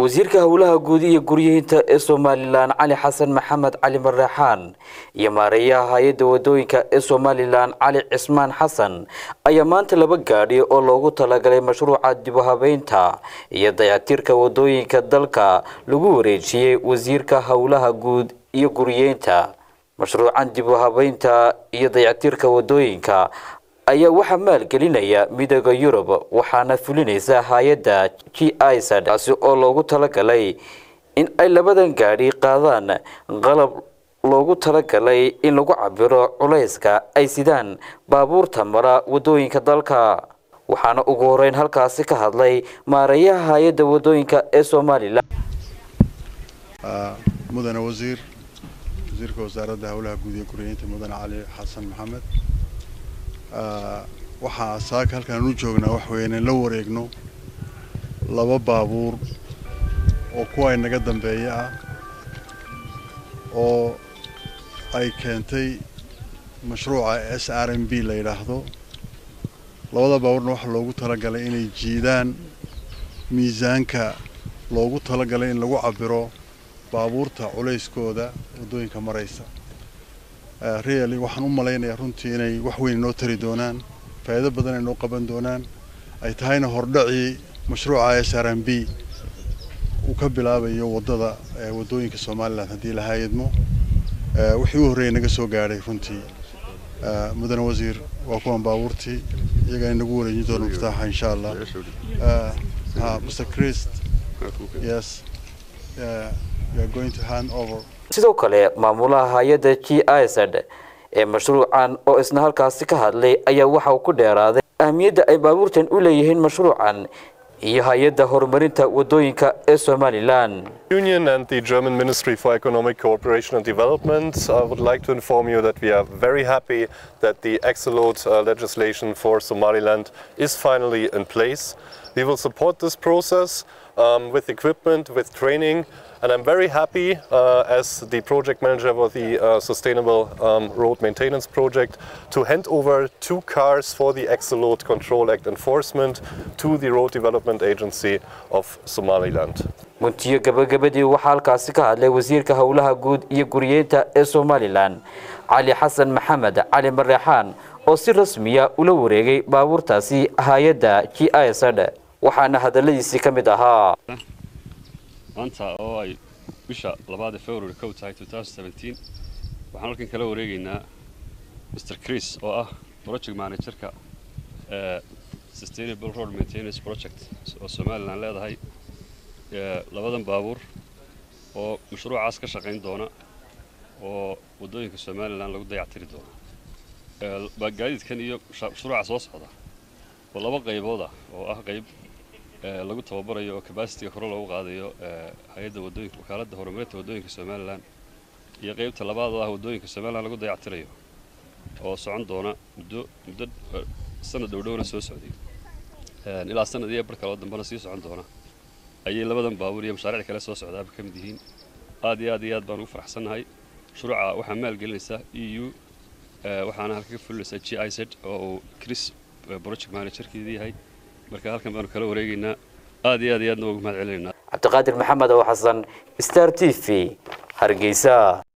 wasiirka howlaha guud iyo guryihiinta ee somalilan cali xasan maxamed cali marreexaan iyo maareeyaha hay-adda wadooyinka ee somalilan cali cismaan xasan ayaa maanta laba gaadhi oo loogu talagalay mashruuca dibuhabeynta iyo dayactirka wadooyinka dalka lagu wareejiyey wasiirka howlaha guud iyo guryeynta mashruucan dibuhabeynta iyo dayactirka wadooyinka ayaa waxaa maalgelinaya midooda yurub waxaana fulinaysa hay-adda g isad taasi oo loogu talagalay in ay labadan gaadhi qaadaan qalab loogu talagalay in lagu cabiro culayska ay sidaan baabuurta mara wadooyinka dalka waxaana ugu horeyn halkaasi ka hadlay maareeyaha hay-adda wadooyinka ee somalilan mudane wasiir wasiirka wasaaradda howlaha guud iyo guryeynta mudane cali xasan maxamed waxaa saaka halkaan u joognaa wax weeye inaan la wareegno laba baabuur oo kuwa inaga dambeeya ah oo ay keentay mashruuca s r m b la yidhaahdo labada baabuurna waxaa loogu talagalay inay jiidaan miisaanka loogu talagalay in lagu cabiro baabuurta culayskooda waddooyinka maraysa really waxaan u malaynayaa runtii inay wax weyn inoo tari doonaan faa'iido badan ay noo qaban doonaan ay tahayna hordhacii mashruuca s r m b uu ka bilaabayo waddada waddooyinka somalilan haddii la haayadmo wixii u horreeyay naga soo gaadhay runtii mudane wasiir waa kuwan baabuurtii iyagaa inagu wareejin doona muftaaxa insha allah mr christ yes we are going to hand over sidoo kale maamulaha hay-adda g isad ee mashruucan oo isna halkaasi ka hadlay ayaa waxa uu ku dheeraaday ahmiyadda ay baabuurtan u leeyihiin mashruucan iyo hay-adda horumarinta wadooyinka ee somalilan Union and the German Ministry for Economic Cooperation and Development I would like to inform you that we are very happy that the Exolot uh, legislation for Somaliland is finally in place. We will support this process um, with equipment, with training, and I'm very happy uh, as the project manager for the uh, Sustainable um, Road Maintenance Project to hand over two cars for the Exolot Control Act enforcement to the Road Development Agency of Somaliland. guntiyo gabagabadii waxaa halkaasi ka hadlay wasiirka howlaha guud iyo guryeynta ee somalilan cali xasan maxamed cali mareexaan oo si rasmiya ula wareegay baabuurtaasi hay-adda g isad waxaana hadaladiisii ka mid ahaa maanta oo ay bisha labaad ee february kow tahay waxaan halkan kala wareegaynaa mr chris oo ah project managerka ee sustainable road maintenance project oo somalilan leedahay labadan baabuur oo mashruucaas ka shaqayn doona oo waddooyinka somalilan lagu dayactiri doono gaadiidkan iyo mashruuca soo socda oo laba qaybood ah oo ah qayb lagu tababarayo oo cabacitiga kore loogu qaadayo hay-adda wadooyinka wakaaladda horumarinta waddooyinka somalilan iyo qaybta labaad oo ah waddooyinka somalilan lagu dayactirayo oo socon doona muddo muddo sanad dhowdhowna soo socday ilaa sanad iyo bar kaloo dambena sii socon doona ayay labadan baabuur iyo mashaariic kale soo socdaaba ka mid yihiin aad iyo aad iyo aad baan ugu faraxsannahay mashruuca waxaa maalgelinaysaa e u waxaana halka ka fulinaysaa g i z oo uu chris project managerkeedii yahay marka halkan baanu kala wareegaynaa aad iyo aad iyo aadna ugu mahad celinaynaa cabdiqaadir maxamed oo xasan star t v hargeysa